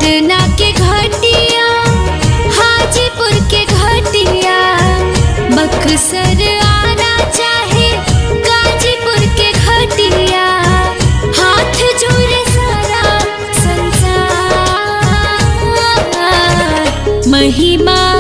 पटना के घटिया हाजीपुर के घटिया बक्सर आना चाहे गाजीपुर के घटिया हाथ जोड़े सारा संसार महिमा